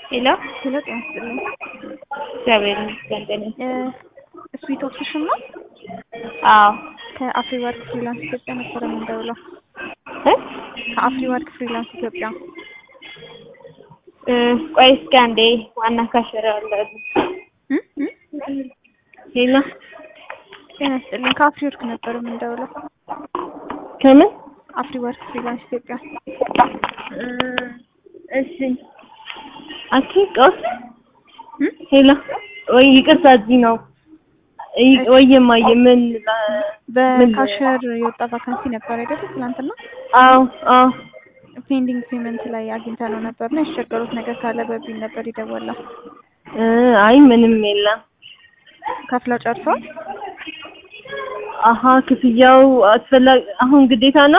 ሄሎ ሄሎ ጤና ይስጥልኝ። እግዚአብሔር ይመስገን ጤና ይስጥልኝ። ስዊት ኦፕሽን ነው። አዎ ከአፍሪ ወርክ ፍሪላንስ ኢትዮጵያ ነበረ የምንደውለው። እ ከአፍሪ ወርክ ፍሪላንስ ኢትዮጵያ እ ቆይ እስኪ አንዴ ዋና ካሸራ አለ እ እ ሄሎ ጤና ይስጥልኝ። ከአፍሪ ወርክ ነበር የምንደውለው። ከምን አፍሪ ወርክ ፍሪላንስ ኢትዮጵያ እ እሺ አኪ ቀውስ እ ሄሎ ወይ ይቅርታ እዚህ ነው ይ- ወይማዬ ምን በካሸር የወጣ ቫካንሲ ነበር አይደል? ትናንትና አዎ አዎ ፔንዲንግ ፔመንት ላይ አግኝተ ነው ነበር እና ያስቸገሩት ነገር ካለ በቢል ነበር ይደወላ እ አይ ምንም የለም ከፍለው ጨርሰዋል። አሀ ክፍያው አስፈላጊ አሁን ግዴታ ነው